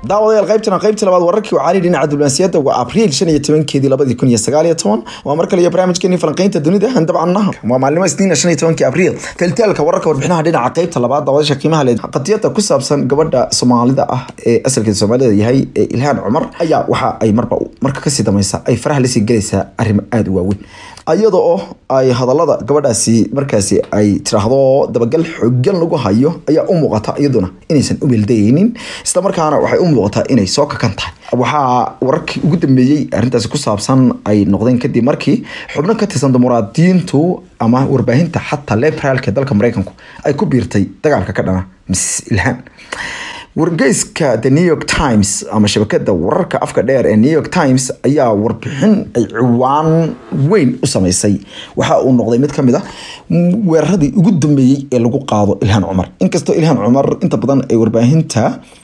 daawadayaal qaybtana qaybta labaad wararkii wacaalii dhinaca diblomaasiyadda waa abriil shan iyo tobankeedii labadii kun iyo sagaal iyo toban waa mar kale iyo barnaamijkeeni falanqeynta dunida dabcan waa maalimo isniina shan iyo tobankii abriil teltaalka wararka warbixinaha dhinaca qaybta labaad daawadayaasha qiimaha leh qadiyada ku saabsan gabadha soomaalida ah ee asalkeeda soomaalida yahay ee ilhaan cumar ayaa waxa ay marba marka kasii dameysa ay faraha lasii gelaysaa arrimo aada u waaweyn iyada oo ay hadalada gabadhaasi markaasi ay tiraahdo dabagal xogan lagu hayo ayaa u muuqata iyaduna inaysan u meeldayeynin islamarkaana waxay u muuqataa inay soo kakan tahay waxaa wararkii ugu dambeeyey arrintaasi ku saabsan ay noqdeen kadib markii xubno ka tirsan dimuqraadiyiintu ama warbaahinta xataa liberaalka ee dalka mareykanku ay ku biirtay dagaalka ka dhana miss ilhaan wargeyska the new york times ama shabakada wararka afka dheer ee new york times ayaa warbixin ay ciwaan weyn u sameysay waxa uu noqday mid kamid a weeraradii ugu dambeeyey ee lagu qaado ilhaan cumar inkastoo ilhaan cumar inta badan ay warbaahinta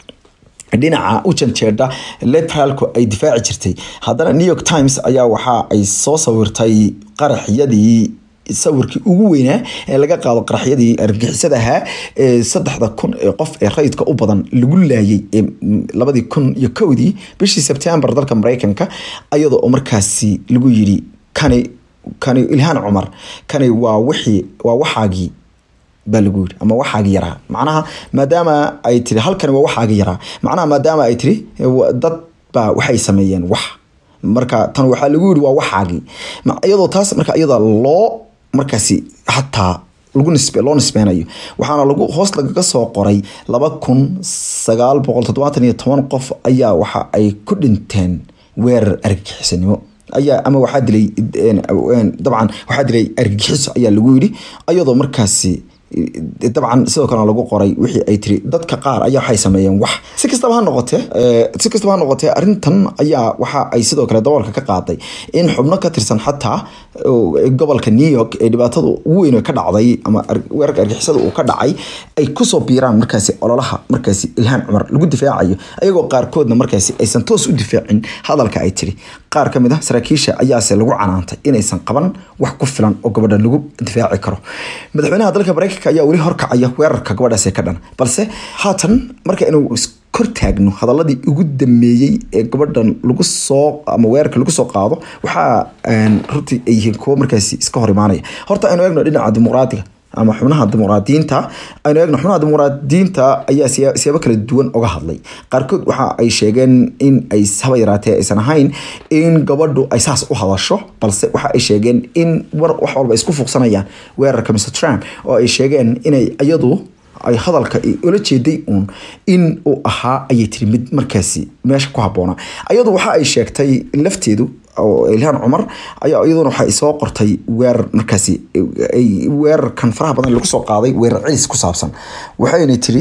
dhinaca u janjeedha liberaalku ay difaaci jirtay haddana new york times ayaa waxa ay soo sawirtay qaraxyadii sawirkii ugu weynaa ee laga qaado qaraxyadii argixisada ahaa ee saddexda kun ee qof ee rayidka u badan lagu laayay ee labadii kun iyo kowdii bishii sebtembar dalka mareykanka iyadoo oo markaasi lagu yiri kani kani ilhaan cumar kani waa wixii waa waxaagii baa lagu yiri ama waxaagi yaraa macnaha maadaama ay tiri halkani waa waxaagi yaraa macnaha maadaama ay tiri dad baa waxay sameeyeen wax marka tan waxaa lagu yiri waa waxaagii iyadoo taas marka iyada loo markaasi xataa lagu nisbe loo nisbeynayo waxaana lagu hoos lagaga soo qoray laba kun sagaal boqol toddobaatan iyo toban qof ayaa waxa ay ku dhinteen weerar argagixisanimo ayaa ama waxaa dilay dabcan waxaa dilay argagixiso ayaa lagu yidhi iyadoo markaasi dabcan sidoo kalena lagu qoray wixii ay tiri dadka qaar ayaa waxay sameeyeen wax si kastaba ha noqotee si kastaba ha noqotee arrintan ayaa waxa ay sidoo kale daboolka ka qaaday in xubno ka tirsan xataa gobolka new york ee dhibaatada ugu weyn ka dhacday ama weerarka argixisada uu ka dhacay ay kusoo biiraan markaasi ololaha markaasi ilhaan cumar lagu difaacayo ayagoo qaarkoodna markaasi aysan toos u difaacin hadalka ay tiri qaar ka mid ah saraakiisha ayaase lagu canaantay inaysan qaban wax ku filan oo gabadha lagu difaaci karo madaxweynaha dalka mareykanka ayaa weli horkacaya weerarka gabadhaasi ka dhan balse haatan marka inuu kor taagno hadaladii ugu dambeeyey ee gabadhan lagu soo ama weerarka lagu soo qaado waxaa runtii ay yihiin kuwo markaasi iska hor imaanaya horta aynu eegno dhinaca dimuqraadiga ama xubnaha dimuqraadiyiinta aynu eegno xubnaha dimuqraadiyiinta ayaa siyaabo kala duwan oga hadlay qaarkood waxa ay sheegeen in ay haba yaraatee aysan ahayn in gabadhu ay saas u hadasho balse waxa ay sheegeen in war wax walba isku fuuqsanayaan weerarka mr trump oo ay sheegeen inay iyadu ay hadalka ula jeeday uun in uu ahaa ayay tiri mid markaasi meesha ku habboona ayadu waxa ay sheegtay lafteedu oo ilhaan cumar ayaa iyaduna waxa soo qortay weerar markaasi weerarkan faraha badan lagu soo qaaday weerar cilis ku saabsan waxayna tiri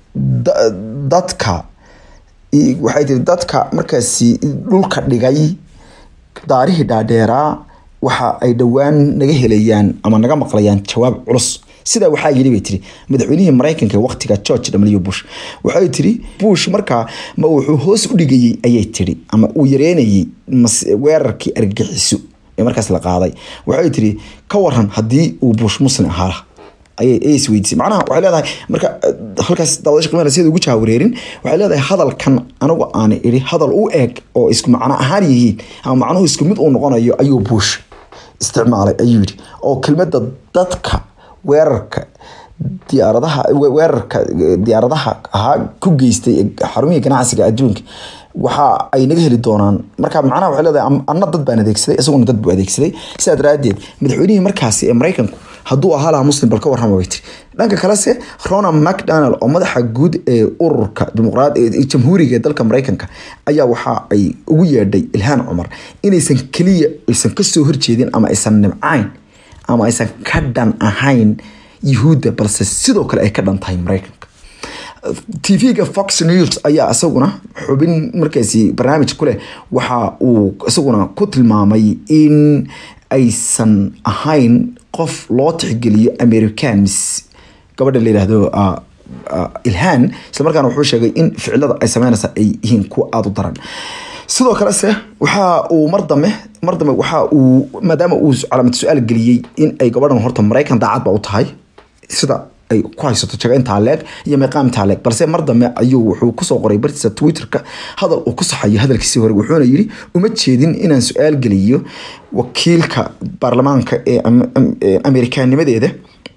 dadka waxay tiri dadka markaasi dhulka dhigay daarihii dhaadheeraa waxa ay dhowaan naga helayaan ama naga maqlayaan jawaab culus sidaa waxaa yidhi bay tiri madaxweynihii mareykanka waqtiga george w bush waxay tiri bush markaa ma wuxuu hoos u dhigayey ayay tiri ama uu yareynayey weerarkii argagixiso ee markaas la qaaday waxay tiri ka waran haddii uu bush muslim ahaa ayay isweydiisay macnaha waxay leedahay marka halkaas daawadasha qiimaha sida ugu jaawareerin waxay leedahay hadalkan anigu aan idhi hadal u eeg oo isku macno ahaan yihiin ama macnuhu isku mid uu noqonayo ayuu bush isticmaalay ayuu yidhi oo kelmadda dadka weerarka diyaaradaha weerarka diyaaradaha ahaa ku geystay xarumihii ganacsiga adduunka waxa ay naga heli doonaan marka macnaha waxay leedahay anna dad baan adeegsaday isaguna dad buu adeegsaday sidaa daraaddeed madaxweynihii markaasi ee mareykanku hadduu ahaa lahaa muslim bal ka warrama bay tiri dhanka kalese ronald macdonald oo madaxa guud ee ururka dimuqraad jamhuuriga ee dalka mareykanka ayaa waxa ay ugu yeedhay ilhaan cumar inaysan keliya aysan kasoo horjeedin ama aysan nimcayn ama aysan ka dhan ahayn yuhuudda balse sidoo kale ay ka dhan tahay mareykanka tv-ga fox news ayaa isaguna xubin markaasi barnaamij ku leh waxa uu isaguna ku tilmaamay in aysan ahayn qof loo tixgeliyo americans gabadha la yidhaahdo ilhaan islamarkaana wuxuu sheegay in ficilada ay sameynaysa ay yihiin kuwa aada u daran sidoo kalese waxa uu mar dambe mar dambe waxa uu maadaama uu calaamad su-aal geliyey in ay gabadhan horta maraykan daacad ba u tahay sida ay ku haysato jago intaa leeg iyo meeqaam intaa leeg balse mar dambe ayuu wuxuu kusoo qoray bartiisa twitterka hadal uu ku saxayo hadalkiisii hore wuxuuna yidhi uma jeedin inaan su-aal geliyo wakiilka baarlamaanka ee amerikaanimadeeda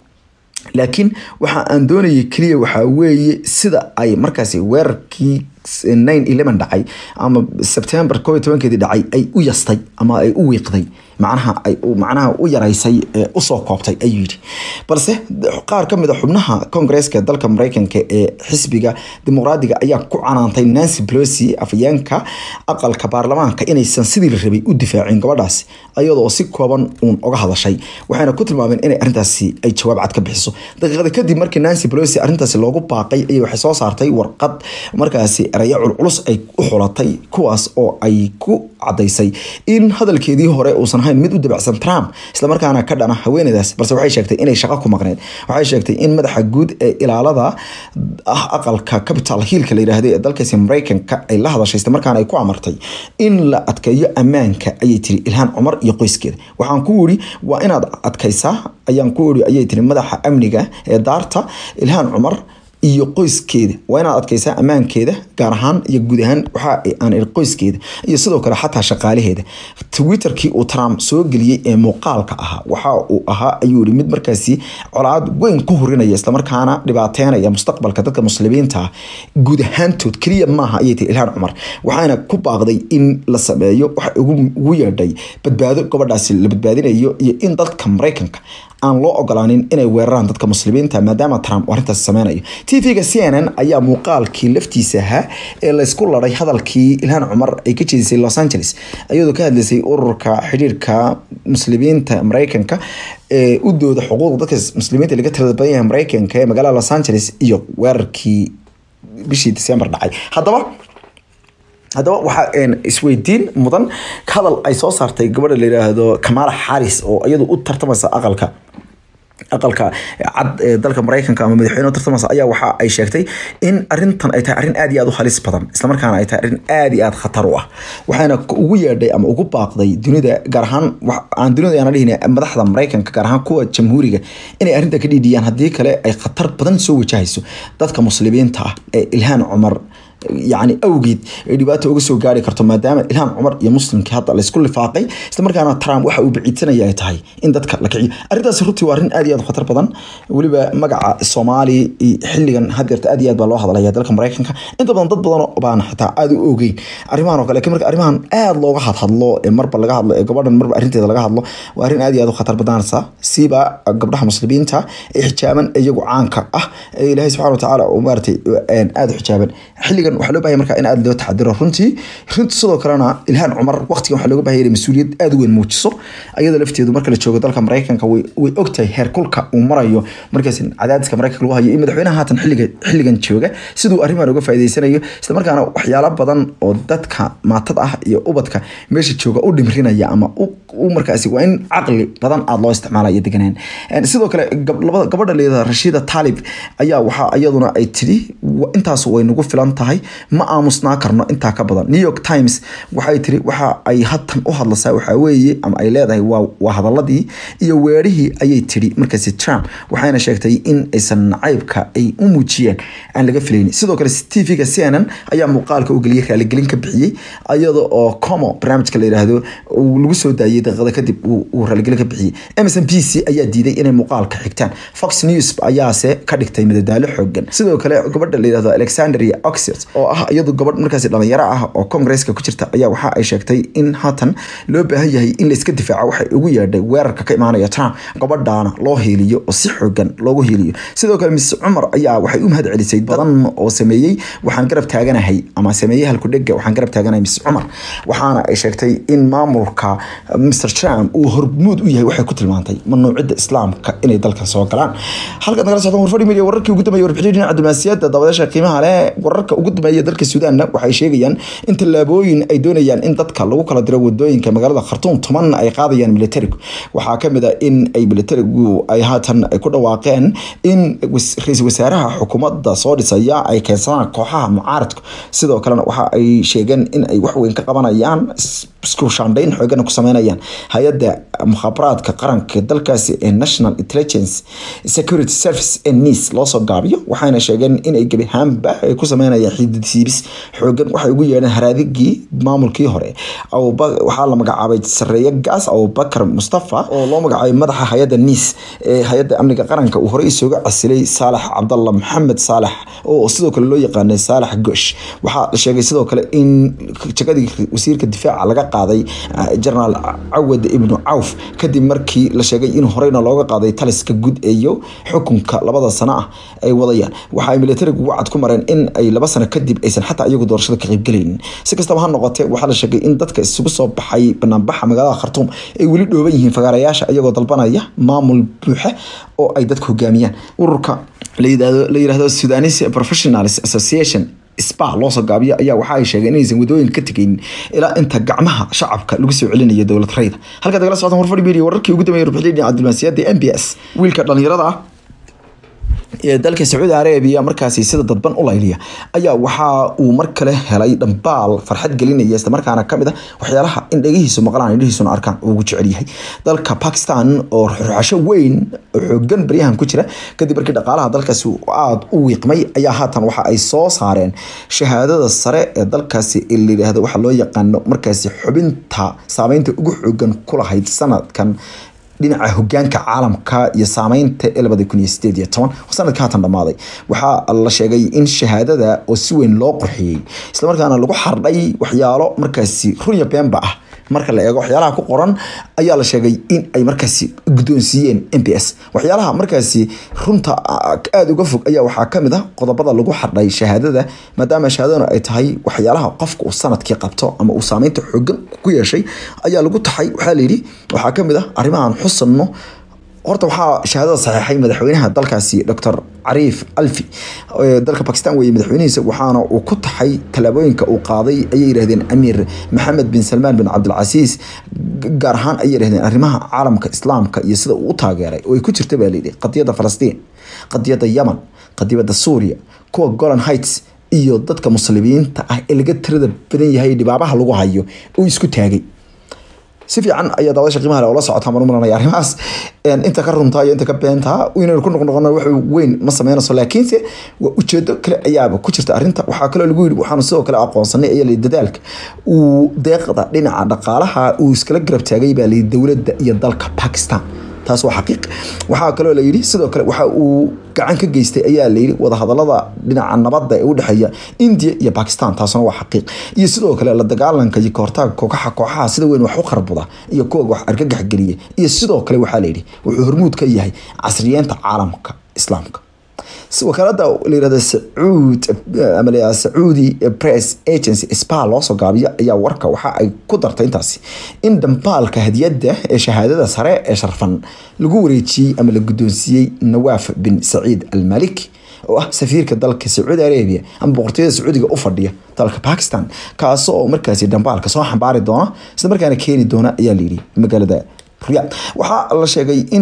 laakiin waxa aan doonayay keliya waxaa weeye sida ay markaasi weerarkii nine eleven dhacay ama sebtember koob iyo tobankeedii dhacay ay u yastay ama ay u wiiqday macnaha ay macnaha u yaraysay usoo koobtay ayuu yidhi balse qaar ka mid a xubnaha koongareeska dalka mareykanka ee xisbiga dimuqraadiga ayaa ku canaantay nancy pelosi afayeenka aqalka baarlamaanka inaysan sidii la rabay u difaacin gabadhaasi iyadoo si kooban uun oga hadashay waxayna ku tilmaameen inay arrintaasi ay jawaab cad ka bixiso daqiiqada kadib markii nancy pelosi arrintaasi loogu baaqay ayay waxay soo saartay warqad markaasi erayo culculus ay u xulatay kuwaas oo ay ku cadaysay in hadalkeedii hore uusan ahayn mid u dabacsan trump islamarkaana ka dhana haweeneydaas balse waxay sheegtay inay shaqo ku maqneed waxay sheegtay in madaxa guud ee ilaalada ah aqalka capital hillka la yidhaahdo ee dalkaasi mareykanka ay la hadashay islamarkaana ay ku amartay in la adkeeyo ammaanka ayay tiri ilhaan cumar iyo qoyskeeda waxaan ku wiri waa inaad adkaysaa ayaan ku wiri ayay tiri madaxa amniga ee daarta ilhaan cumar iyo qoyskeeda waa inaad adkaysaa ammaankeeda gaar ahaan iyo guud ahaan waxa aan iri qoyskeeda iyo sidoo kale xataa shaqaalaheeda twitterkii uu trump soo geliyey ee muuqaalka ahaa waxa uu ahaa ayuu yiri mid markaasi colaad weyn ku hurinaya islamarkaana dhibaateynaya mustaqbalka dadka muslimiinta ah guud ahaantood keliya maaha ayay tiri ilhaan cumar waxaana ku baaqday in la sameeyo waxa ugu yeedhay badbaado gabadhaasi la badbaadinayo iyo in dadka mareykanka aan loo ogolaanin inay weeraraan dadka muslimiinta maadaama trump arrintaas sameynayo tvga c n n ayaa muuqaalkii laftiisa ahaa ee laysku laday hadalkii ilhaan cumar ay ka jeedisay los angeles iyadoo ka hadlaysay ururka xidhiirka muslimiinta mareykanka ee u dooda xuquuqda dadka muslimiinta laga tirada badan yahay mareykanka ee magaalada los angeles iyo weerarkii bishii december dhacay haddaba haddaba waxaa isweydiin mudan hadal ay soo saartay gabadha la yiraahdo kamala xaris oo iyadu u tartamaysa aqalka aqalka cad ee dalka mareykanka ama madaxweyne u tartamaysa ayaa waxa ay sheegtay in arintan ay tahay arrin aad iyo aad u halis badan islamarkaana ay tahay arrin aad iyo aad khatar u ah waxaana ugu yeedhay ama ugu baaqday dunida gaar ahaan aan dunida aan dhihin madaxda mareykanka gaar ahaan kuwa jamhuuriga inay arrinta ka dhiidhiyaan haddii kale ay khatar badan soo wajahayso dadka muslimiinta ah ee ilhaan cumar yani awgeed ay dhibaato uga soo gaari karto maadaama ilhaan cumar iyo muslimkii hadda laysku lifaaqay islamarkaana trump waxa uu biciidsanaya ay tahay in dadka la kiciyo arrintaasi runtii waa arrin aad iyo aad khatar badan weliba magaca soomaali xilligan hadeerta aad iyo aad baa loo hadlaya dalka mareykanka inta badan dad badan baan xitaa aad u ogeyn arrimahan oo kale marka arrimahan aad looga hadhadlo ee marba laga hadlo ee gabadhan marba arrinteeda laga hadlo waa arrin aad iyo aad u khatar badanaysa siiba gabdhaha muslimiinta ee xijaaban iyagu caanka ah ee ilaahay subxana watacaala uu maaratay aada u xijaaban xilligan waxaa loo bahaya marka in aada loo taxadiro runtii runtii sidoo kalena ilhaan cumar waqtigan waxaa looga bahaya inay mas-uuliyad aada u weyn muujiso ayada lafteedu marka la joogo dalka mareykanka way way ogtahay heer kulka uu marayo markaas cadaadiska mareykanka lagu hayo in madaxweynaha haatan xilliga xilligan jooga siduu arrimahan uga faa'iideysanayo isla markaana waxyaalo badan oo dadka maatada ah iyo ubadka meesha jooga u dhimrinaya ama u markaasi waa in caqli badan aada loo isticmaalayo deganaan sidoo kale gabadha leeda rashiida taalib ayaa waxaa iyaduna ay tidhi intaas way nagu filan tahay ma aamusnaa karno intaa ka badan new york times waxay tiri waxa ay hatan u hadlaysaa waxaa weeye ama ay leedahay waa hadaladii iyo weerihii ayay tiri markaasi trump waxayna sheegtay in aysan nacaybka ay u muujiyeen aan laga filaynin sidoo kale tvga c n n ayaa muuqaalka u geliyay raaligelin ka bixiyey iyada oo como barnaamijka la yidhaahdo lagu soo daayay daqiiqada kadib uu raaligelin ka bixiyey emerson b c ayaa diiday inay muuqaalka xigtaan fox news ayaase ka dhigtay madadaalo xoogan sidoo kale gabadha la yidhahdo alexandria oxford oo ah iyadu gabadh markaasi dhalinyaro ah oo congresska ku jirta ayaa waxa ay sheegtay in haatan loo baahan yahay in layska difaaco waxay ugu yeedhay weerarka ka imaanaya trump gabadhaana loo hiiliyo oo si xoogan loogu hiiliyo sidoo kale miss cumar ayaa waxay u mahad celisay badan oo sameeyey waxaan garab taaganahay ama sameeyey halkudhega waxaan garab taaganahay miss cumar waxaana ay sheegtay in maamulka mr trump uu hormuud u yahay waxay ku tilmaantay mamnuucida islaamka inay dalkan soo galaan halkaad nagala socdaan warfadhi media wararkii ugu dambeeyay warbixinii dhinaca diblomaasiyadda dabadeesha qiimaha leh wararka ugu dambeeya dalka suudaanna waxay sheegayaan in tallaabooyin ay doonayaan in dadka lagu kala diro wadooyinka magaalada khartuum toban ay qaadayaan militarigu waxaa kamid a in ay militarigu ay haatan ay ku dhawaaqeen in ra-iisul wasaaraha xukuumadda soo dhisaya ay keensadaan kooxaha mucaaradku sidoo kalena waxa ay sheegeen in ay waxweyn ka qabanayaan isku shaandhayn xoogana ku sameynayaan hay-adda mukhaabaraadka qaranka dalkaasi ee national intelligence security service ee nice loosoo gaabiyo waxayna sheegeen inay gebi ahaanba ay ku sameynayaan xididsiibis xoogan waxay ugu yeedheen haraadigii maamulkii hore waxaa la magacaabay sareeye gaas abubakar mustafa oo loo magacaabay madaxa hay-adda nice ee hay-adda amniga qaranka uu horey isooga casilay saalax cabdalla maxamed saalax oo sidoo kale loo yaqaanay saalax gosh waxaa la sheegay sidoo kale in jagadii wasiirka difaaca laga qaaday jenaraal cawad ibnu cawf kadib markii la sheegay in horeyna looga qaaday taliska guud iyo xukunka labada sano ah ay wadayaan waxa ay militarigu wacad ku mareen in ay laba sano kadib aysan xataa iyagu doorashada ka qaybgelaynin si kastaba ha noqotee waxaa la sheegay in dadka isugu soo baxay banaanbaxa magaalada khartuum ay weli dhooban yihiin fagaarayaasha iyagoo dalbanaya maamul buuxa oo ay dadka hogaamiyaan ururka la yidhaahdo sudanese professionals association spa loosoo gaabiyo ayaa waxa ay sheegeen inaysan wadooyinka ka tegaynin ilaa inta gacmaha shacabka lagu soo celinayo dowlad rayda halkaad nagala socdaan warfadhi media wararkii ugu dambeeyay rubuxdii dhinaca diblomaasiyadda m b s wiilka dhalinyarada ah ee dalka sacuudi arabiya markaasi sida dadban u layliya ayaa waxa uu mar kale helay dhambaal farxad gelinaya islamarkaana kamid a waxyaalaha in dhegihiisu maqlaan indhihiisuna arkaan uu ugu jecel yahay dalka bakistan oo ruxasho weyn oo xoogan baryahan ku jira kadib markii dhaqaalaha dalkaasi aada u wiiqmay ayaa haatan waxa ay soo saareen shahaadada sare ee dalkaasi la yidhaahdo waxa loo yaqaano markaasi xubinta saameynta ugu xoogan kulahayd sanadkan dhinaca hogaanka caalamka iyo saameynta ee labada kun iyo sideed iyo toban sanadka haatan dhammaaday waxaa la sheegay in shahaadada oo si weyn loo qurxiyey islamarkaana lagu xardhay waxyaalo markaasi runya beenba ah marka la eego waxyaalaha ku qoran ayaa la sheegay in ay markaasi guddoonsiiyeen m b s waxyaalaha markaasi runta aada uga fog ayaa waxaa kamid ah qodobada lagu xardhay shahaadada maadaama shahaadaduna ay tahay waxyaalaha qofka uu sanadkii qabto ama uu saameynta xoogan ku yeeshay ayaa lagu taxay waxaa layidhi waxaa kamid ah arrimahan xusanno horta waxaa shahaadada saxiixay madaxweynaha dalkaasi docor cariif alfi dalka bakistan weeye madaxweynihiisa waxaana uu ku taxay tallaabooyinka uu qaaday ayay yidhahdeen amiir maxamed bin salmaan bin cabdilcasiis gaar ahaan ayay yidhahdeen arrimaha caalamka islaamka iyo sida uu u taageeray oo ay ku jirta baa layidhi qadiyadda falastiin qadiyadda yaman qadiyadda suuriya kuwa golan heights iyo dadka muslimiinta ah ee laga tirada badan yahay dhibaabaha lagu hayo uu isku taagay si fiican ayaa daawasha qiimaha leh oo la socota maan u malanaya arrimahaas inta ka runtaa iyo inta ka beentaa inaynu ku noqnoqono wax weyn ma sameynayso laakiinse waa ujeedo kale ayaaba ku jirta arrinta waxaa kaloo lagu yidhi waxaanu sidoo kale aqoonsanay ayaa layihi dadaalka uu deeqda dhinaca dhaqaalaha uu iskala garab taagay baa layihi dowladda iyo dalka bakistan taas waa xaqiiq waxaa kaloo la yidhi sidoo kale waxa uu gacan ka geystay ayaa layidhi wadahadalada dhinaca nabadda ee udhexeeya india iyo bakistan taasuna waa xaqiiq iyo sidoo kale la dagaalanka iyo kahortaaga kooxaha kooxaha sida weyn wax u qarbuda iyo kuwa wax argagax geliya iyo sidoo kale waxaa layidhi wuxuu hormuud ka yahay casriyeenta caalamka islaamka wakaalada layirahda sacuud ama la sacuudi press agency spa loosoo gaabiyo ayaa warka waxa ay ku dartay intaasi in dhambaalka hadiyadda ee shahaadada sare ee sharfan lagu wareejiyey ama la guddoonsiiyey nawaaf bin saciid almaliki oo ah safiirka dalka sacuudi arabia ama boqortooyada sacuudiga u fadhiya dalka bakistan kaas oo markaasi dhambaalka soo xambaari doona isla markaana keeni doona ayaa layidhi magaalada riyaad waxaa la sheegay in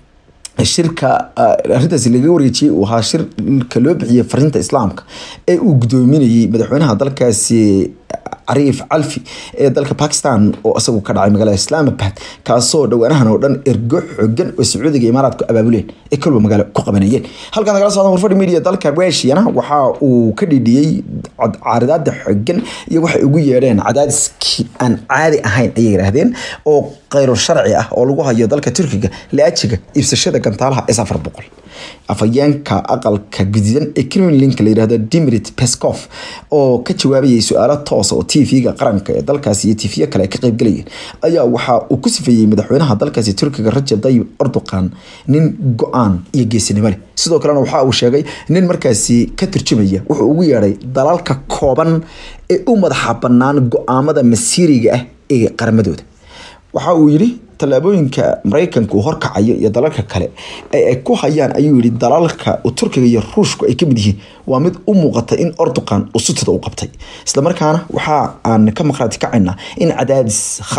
shirka arrintaasi laga wareejiyey uu ahaa shirka loo bixiyey fariinta islaamka ee uu guddoominayey madaxweynaha dalkaasi cariif calfi ee dalka bakistan oo isagu ka dhacay magaalada islaamabad kaasoo dhawaanahan oo dhan ergo xogan oo sacuudiga imaaraadku abaabuleen ee kolba magaalo ku qabanayeen halkan nagala socdan warfadhi media dalka russiana waxa uu ka dhidhiyey caaridaada xogan iyo waxay ugu yeedheen cadaadiskii aan caadi ahayn ayay yidhaahdeen oo khayro sharci ah oo lagu hayo dalka turkiga laajiga iibsashada gantaalaha s afar boqol afhayeenka aqalka gudidan ee kremlinka la yidhahdo dimitri peskov oo ka jawaabayay su-aalo toosa oo tv-ga qaranka ee dalkaasi iyo tv kale ay ka qaybgalayeen ayaa waxa uu ku sifeeyey madaxweynaha dalkaasi turkiga rajab tayyib erdogan nin go-aan iyo geesinimo leh sidoo kalena waxa uu sheegay nin markaasi ka turjumaya wuxuu ugu yeedhay dalalka kooban ee u madaxa bannaan go-aamada masiiriga ah ee qaramadooda waxa uu yidhi tallaabooyinka maraykanka uu horkacayo iyo dalalka kale ee ay ku hayaan ayuu yihi dalalka turkiga iyo ruushku ay kamid yihiin waa mid u muuqata in ordogan uu sutida u qabtay islamarkaana waxa aan ka maqraati kacaynaa in cadaadis khalad ah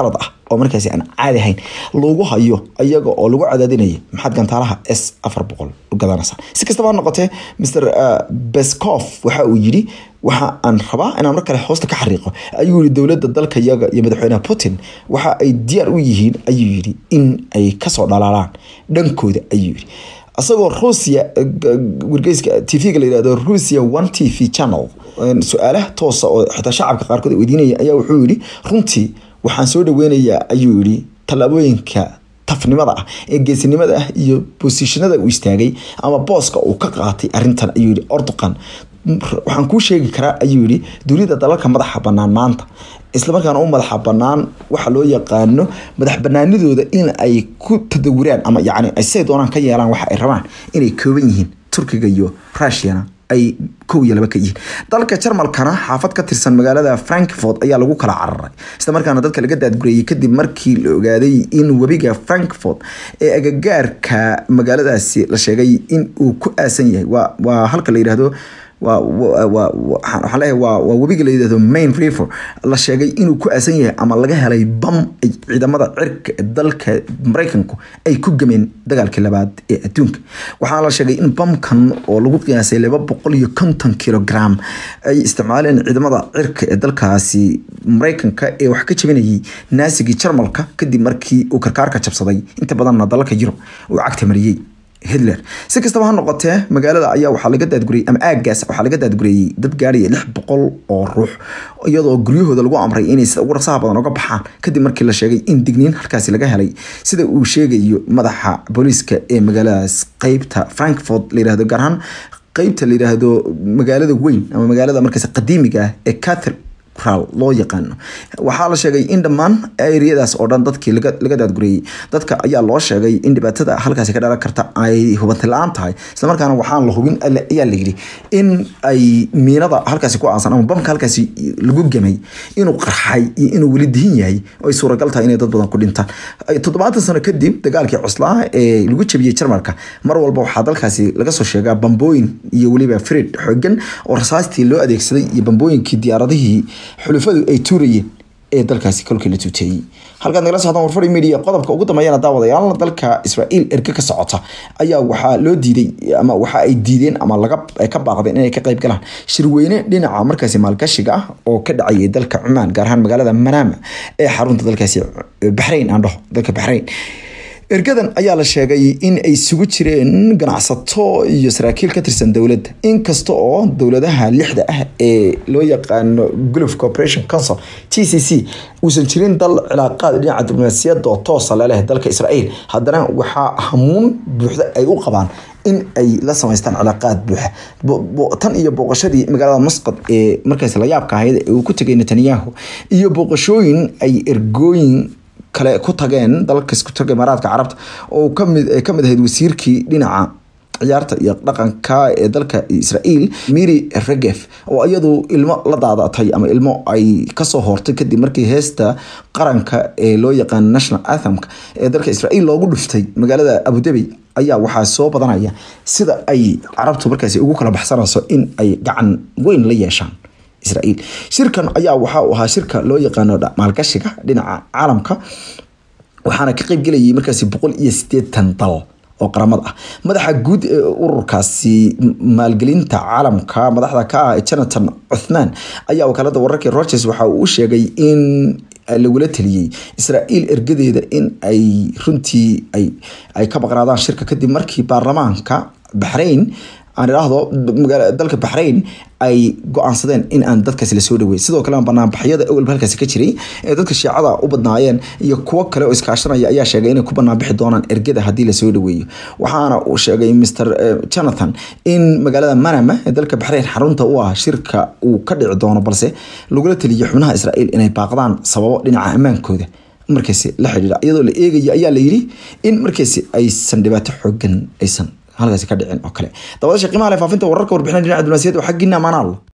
oo markaasi aan caadi ahayn lagu hayo iyaga oo lagu cadaadinaya maxaad gantaalaha s afar boqol u gadanaysaa si kastaba ha noqotee mr beskof waxa uu yidhi waxa aan rabaa inaan mar kale hoosta ka xariiqo ayuu yihi dowladda dalka yaga iyo madaxweynaha putin waxa ay diyaar u yihiin ayuu yidhi in ay kasoo dhalaalaan dhankooda ayuu yidhi isagoo ruusia wargeyska tvga la yihahdo ruusia one t v channel su-aalaha toosa oo xitaa shacabka qaarkood weydiinaya ayaa wuxuu yihi runtii waxaan soo dhaweynayaa ayuu yihi tallaabooyinka tafnimada ah ee geesinimada ah iyo bosishinada uu istaagay ama booska uu ka qaatay arintan ayuu yihi orduqan waxaan kuu sheegi karaa ayuu yihi dunida dalalka madaxa banaan maanta islamarkaana u madaxa banaan waxa loo yaqaano madax banaanidooda in ay ku tadawuraan ama yani say doonaan ka yeelaan waxa ay rabaan inay kooban yihiin turkiga iyo russiana ay kow iyo laba ka yihiin dalka jarmalkana xaafad ka tirsan magaalada frankfort ayaa lagu kala cararay isla markaana dadka laga daadgureeyey kadib markii la ogaaday in webiga frankfort ee agagaarka magaaladaasi la sheegay in uu ku aasan yahay waa halka la yidhaahdo waxaan leeyahay waa waa webiga la yidhahdo main river la sheegay inuu ku aasan yahay ama laga helay bam ay ciidamada cirka ee dalka maraykanku ay ku gameen dagaalkii labaad ee adduunka waxaana la sheegay in bamkan oo lagu qiyaasay laba boqol iyo konton kilogram ay isticmaaleen ciidamada cirka ee dalkaasi maraykanka ee wax ka jabinayay naasigii jarmalka kadib markii uu karkaarka jabsaday inta badanna dalalka yurub uu cagta mariyey hitler si kastaba ha noqotee magaalada ayaa waxaa laga daadgureyey ama aagaas waxaa laga daadgureeyey dad gaaraya lix boqol oo ruux iyadoo guryahooda lagu amray inay sida ugu rasaha badan uga baxaan kadib markii la sheegay in digniin halkaasi laga helay sida uu sheegayo madaxa booliiska ee magaaladaas qeybta frankfort la yirahdo gaar ahaan qeybta la yiraahdo magaalada weyn ama magaalada markaas qadiimiga ah ee cather loo yaqaano waxaa la sheegay in dhammaan eriyadaas oo dhan dadkii laga daadgureeyey dadka ayaa loo sheegay in dhibaatada halkaasi ka dhalan karta ay hubanti la-aan tahay islamarkaana waxaan la hubin ayaa la yidhi in ay miinada halkaasi ku aasan ama bamka halkaasi lagu gemay inuu qarxay iyo inuu weli dihin yahay oo ay suuragal tahay inay dad badan ku dhintaan toddobaatan sano kadib dagaalkii cuslaa ee lagu jabiyey jarmalka mar walba waxaa dalkaasi laga soo sheegaa bambooyin iyo weliba fred xoogan oo rasaastii loo adeegsaday iyo bambooyinkii diyaaradihii xulufadu ay tuurayeen ee dalkaasi kolkii la tuuteeyey halkaad nagala socdaan warfari media qodobka ugu dambeeyana daawadayaal dalka israa'iil erge ka socota ayaa waxaa loo diiday ama waxa ay diideen ama laga ka baaqdeen inay ka qayb galaan shirweyne dhinaca markaasi maalgashiga ah oo ka dhacayay dalka cumaan gaar ahaan magaalada manama ee xarunta dalkaasi baxrayn aan dhaho dalka baxrayn ergadan ayaa la sheegay in ay isugu jireen ganacsato iyo saraakiil ka tirsan dowladda inkasta oo dowladaha lixda ah ee loo yaqaano gulf corporation council t c c uusan jirin dal cilaaqaad dhinaca diblomaasiyadda oo toosa leleh dalka israa'iil haddana waxaa hamuun buuxda ay u qabaan in ay la samaystaan cilaaqaad buuxa tan iyo booqashadii magaalada masqad ee markaas la yaabka ahayd ee uu ku tegay netanyahu iyo booqashooyin ay ergooyin kale ku tageen dalalkas ku taga imaaraadka carabta oo kamid kamid ahayd wasiirkii dhinaca ciyaarta iyo dhaqanka ee dalka israa'iil miri regef oo iyadu ilmo la daadatay ama ilmo ay kasoo hortay kadib markii heesta qaranka ee loo yaqaan national athemka ee dalka israa'iil loogu dhuftay magaalada abudabi ayaa waxaa soo badanaya sida ay carabtu markaasi ugu kala baxsanayso in ay gacan weyn la yeeshaan israa'iil shirkan ayaa waxa uu ahaa shirka loo yaqaano maalgashiga dhinaca caalamka waxaana ka qayb gelayay markaasi boqol iyo sideetan dal oo qaramad ah madaxa guud ee ururkaasi maalgelinta caalamka madaxda ka ah jonathan cuthman ayaa wakaalada wararka rogers waxa uu u sheegay in lagula taliyey israa'iil ergadeeda in ay runtii ay ay ka baqnaadaan shirka kadib markii baarlamaanka baxrayn aan idhaahdo dalka baxrayn ay go-aansadeen in aan dadkaasi lasoo dhaweyn sidoo kale banaanbaxyada awalba halkaasi ka jiray ee dadka shiicada u badnaayeen iyo kuwo kale oo iskaashanaya ayaa sheegay inay ku banaanbixi doonaan ergada haddii lasoo dhaweeyo waxaana uu sheegay mr jonathan in magaalada manama ee dalka baxrayn xarunta u ah shirka uu ka dhici doono balse lagula taliyay xubnaha israa'iil inay baaqdaan sababo dhinaca ammaankooda markaasi la xidhiidha iyadoo la eegaya ayaa la yidhi in markaasi aysan dhibaato xoogan aysan halkaasi ka dhicin oo kale dabadasha qiimaha leh faafinta wararka warbixina dhinaca diblomaasiyadda oo xaggiina amaanaal